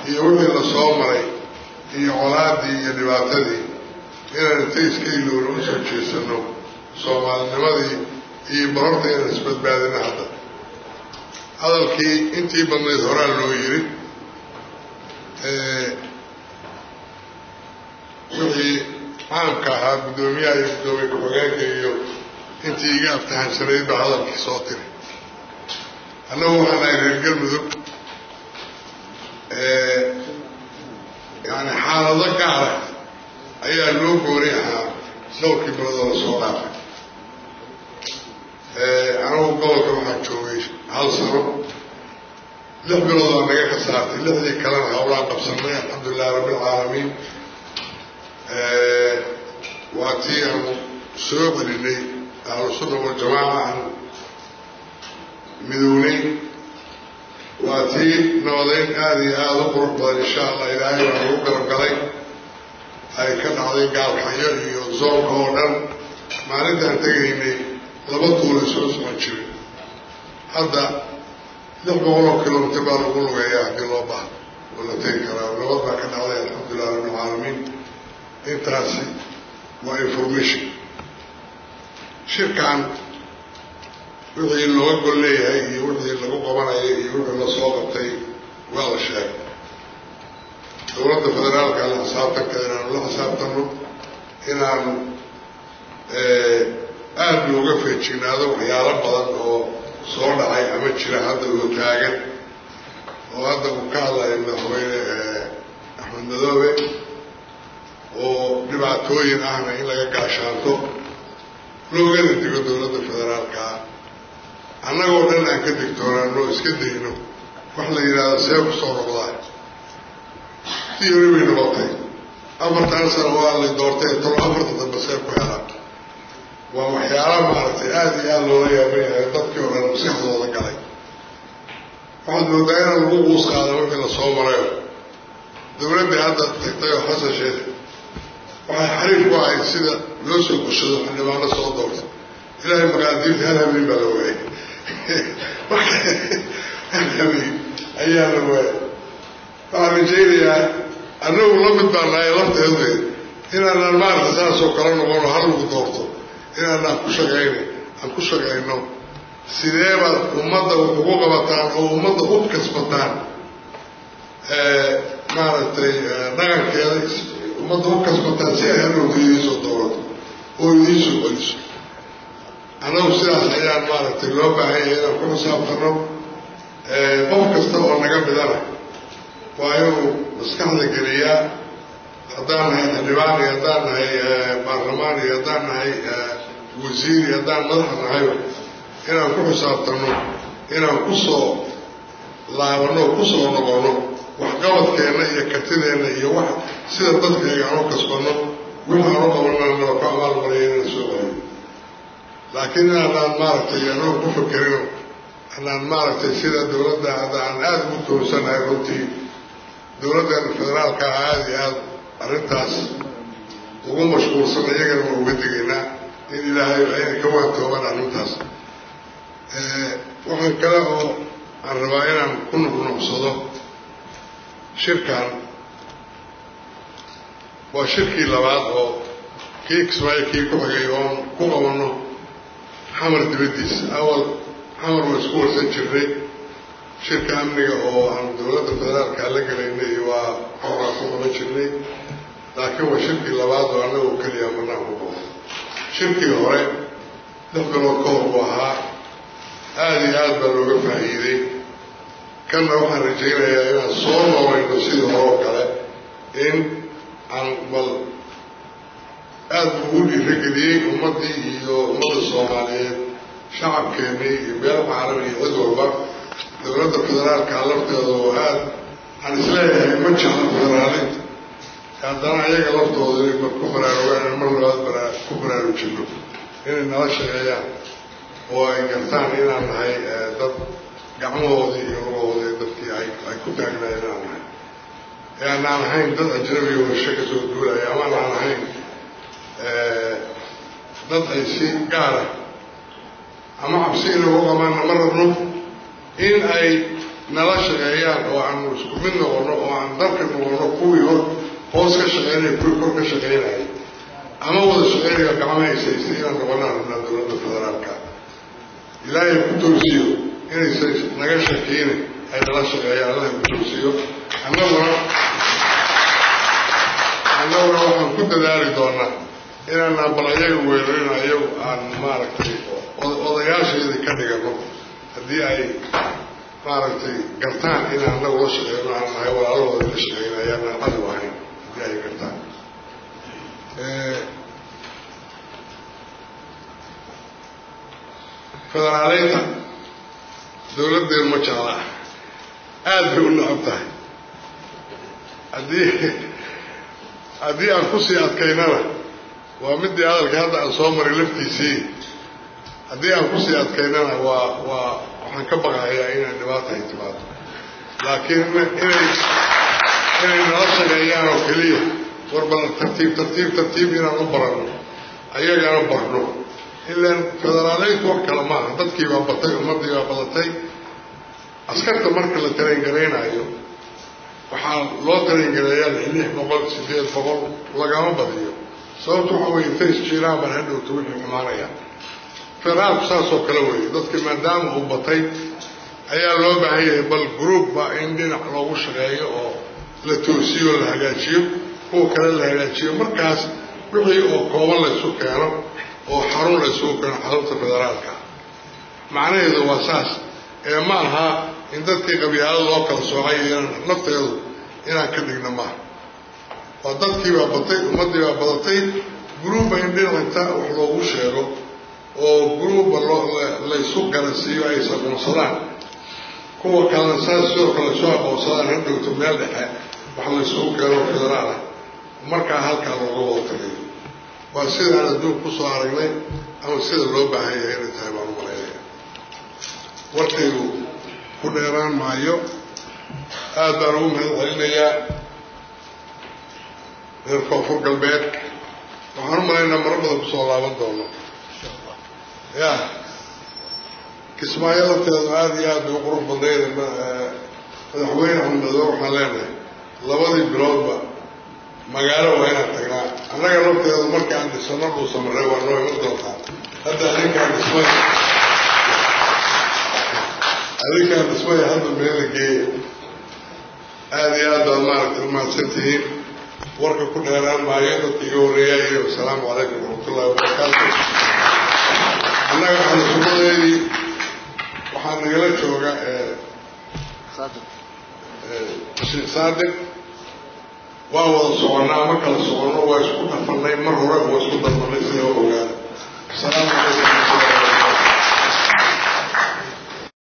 iyo wixii la soo maray iyo colaadii iyo dhibaatadii inaan inta iska ilowna u soo jeesano soomaalinimadii iyo barorta inaan isbadbaadina hadda hadalkii intii badnayd horaa loo yiri wixii caamka ahaa guddoomiyaha iyo guddoomiye ku-xigeenka iyo intii iga aftahansanayd baa hadalkii soo tiri annagu waxaan ahay reer galmudug yani xaalado gaara ayaa loo gooni ahaa dhowrkii biloodoo la soo dhaafay anigu gobolka waxaa joogay hal sano lix bilood waa naga ka saartay lixdii kalena hawlaan qabsanay alxamdulilahi rabbilcaalamiin waa tii aanu soo celinay ahlusunna waljamaaca aan midownay waa tii nabadeyn aada iyo aada u qurux badan insha allah ilaahay baa lagu garabgalay ay ka dhacday gaalxayo iyo zoonka oo dhan maalintaan tegaynay laba duula soo socon jiray hadda lix boqoloo kilomitr baa lagu lugeeyaa haddii loo baahdo oo la tegi karaa nabad baa ka dhacday alxamdulilah rabbilcaalamiin intaasi waa information shirkan wixii looga gol leeyahay iyo wixii lagu qabanayay iyo wixii la soo qabtay waa la sheegay dowladda federaalka la xisaabtanka inaanu la xisaabtano inaanu aada looga feejignaado waxyaalo badan oo soo dhacay ama jira hadda oo taagan oo hadda uu ka hadlayo madaxweyne axmed madoobe oo dhibaatooyin ahna in laga gaashaanto loogana digo dowladda federaalkaa annagoo dhan aan ka digtoonaano iska dayno wax la yidhaahdo see ku soo noqdaa tiyori bay noqotay afartan sano waa la doortay talo afarta dambe see ku helaa waa waxyaala maaragtay aada iyo aada loola yaaban yahay dadkii oo dhan maskaxdooda galay waxaad moodaa inaan lagu quus qaada wixii la soo marayo dowladdii hadda tagtay oo xasan sheekh waxay xariif ku ahayd sida loo soo gushado xildhibaano soo doortay ilaahay maqaadiirta hal habeen baa la waayay hal habeen ayaa la waayay waxaan rajaynayaa annagu la mid baa nahay lafteedu inaanaan maaragta saasoo kala noqono hal lagu doorto inaanaan ku shaqayna aan ku shaqayno sideebaad ummadda wax ugu qabataan oo ummadda u kasbataan maaragtay dhaqankeeda ummadda u kasbataan si ay hadhowta idiinsoo dowlato oo idiinsoo celiso annagu sidaas ayaan maaragtay loo baahan yahay inaan ku xisaabtano qof kasta oo naga midana waa inuu maskaxda geliyaa haddaan nahay xildhibaan iyo haddaan nahay baarlamaan iyo haddaan nahay wasiir iyo haddaan madaxa nahayba inaan ku xisaabtano inaan kusoo laabano kusoo noqono waxqabadkeenna iyo kartideenna iyo wax sida dadkayga aan u kasbano wixii aan u qabanana ku abaalmariya inaan soo celiyo laakiin inaanaan maaragtay anagu ku fakerino anaan maaragtay sida dowladda hadda aan aada ugu toonsanahay runtii dowladdeena federaalka ah aada iyo aada arrintaas ugu mashquulsan iyagana waa uga digaynaa in ilaahay ayna ka waantooban arrintaas waxaan kale oo aan rabaa inaan ku nuqnuqsado shirkan waa shirkii labaad oo kii kismaayo kii ku xigay oon ku qabano xamar dibaddiisa awal xamar waa isku warsan jirnay shirka amniga oo aan dowladda federaalka la gelaynay waa xoraa ku qaban jirnay laakiin waa shirkii labaad oo annagoo keliya marnaan ku qabo shirkii hore lix bilood ka hor buu ahaa aada iyo aada baa looga faa'iiday kanna waxaan rajaynayaa inaan soo noolayno sidii hore oo kale in aan bal aada ugu dhiirageliyey ummaddii iyo ummadda soomaaliyeed shacabkeennii iyo beelaha caalami iyo cid walba dowladda federaalka lafteeda oo aada aan isleeyahay ma jecla federaalinta haddana ayaga laftooda inay mar ku baraarugaan mar labaad baraa ku baraarujino inay nala shaqeeyaan oo ay gartaan inaan nahay dad gacmahoodii iyo lugahoodii dadkii ay ay ku taagnaayeen inaan nahay ee aanaan ahayn dad ajnabi oo hesho ka soo duulaya ama anaan ahayn dad ay si gaara ama cabsi inay u qabaanna ma rabno in ay nala shaqeeyaan oo aanu isku mid noqono oo aan dalka noqono kuwii hor hoos ka shaqeynaya kuwii kor ka shaqeynaya ama wada shaqeynaya gacmaha haysaystay inaan noqonaan rabnaa dowladda federaalka ilaahay ku toosiyo inaysan naga shakiine ay nala shaqeeyaan allah ku toosiyo annaguna annaguna waxaan ku dadaali doonaa inaanaan bal ayaga weerarino ayagu aan maaragtay odayaasheedii ka dhigano haddii ay maaragtay gartaan inaan annagu la shaqeyno aan nahay walaalahooda la shaqeyno ayaanaan cadow ahayn haddii ay gartaan federaaleynta dowladdeenu ma jeclaa aada bay u necab tahay haddii haddii aan kusii adkaynana waa midii hadalka hadda aan soo maray laftiisii haddii aan kusii adkaynana waa waa waxaan ka baqayaa inay dhibaata ay timaado laakiin inay inay nala shaqeeyaan oo keliya warbal tartiib tartiib tartiib inaan u barano ayagana barno ilaan federaaleyntu wax kale maaha dadkii baa batay ummaddii baa badatay askarta marka la tareengaraynaayo waxaa loo tareengarayaa lix boqol sideed boqol lagama badiyo sababtu waxa weye intay isjiiraan baan hadhowta wixii xumaanaya federaalku saasoo kale weeye dadki maadaama uu batay ayaa loo baahan yahay bal groupba in dhinac loogu shaqeeyo oo la toosiyo la hagaajiyo kuwa kale la hagaajiyo markaas wixii oo kooban laysu keeno oo xarun laysugu keeno xarunta federaalka macnaheedu waa saas ee ma aha in dadkii qabyaalada loo kala soocay inaan nafteedu inaan ka dhigno maaha waa dadkii baa batay ummaddii baa badatay gruubba in dhinacta wax loogu sheego oo gruubba loo laysu garansiiyo ay isaqoonsadaan kuwa kalena saas sidoo kale soo aqoonsadaan hadhowto meel dhexe wax laysugu keeno federaal ah markaa halkaa looga wada tagayo waa sidaan adduunka kusoo aragnay ama sida loo baahan yahay inay tahay baan u malaynaya warkaygu ku dheeraan maayo aada baan ugu mahad celinayaa reer koonfur galbeed waxaan u malaynaa maro badan kusoo laaban doono ya kismaayo lafteedu aada iyo aad bay u qurux badnayd madaxweyne xamdado waxaan leenahay labadii biloodba magaalo waa inaan tagnaa annaga lafteedu markaan dhisano dhuusamarre waa noo iman doontaa hadda adinkaan dhismay adinkaan dhismay hadda meela geeya aada iyo aad baad maaragtay umahadsan tihiin warka ku dheeraan maayo dadka iga horreeyaa iyo wasalaamu calaykum waraxmatullahi wabarakaatu annaga xalisumadeedii waxaa nagala jooga sheekh saadiq waa wada soconnaa ma kala soconno waa isku dhafanay mar hore waa isku darmanay sida ogaada asalaamu calaykum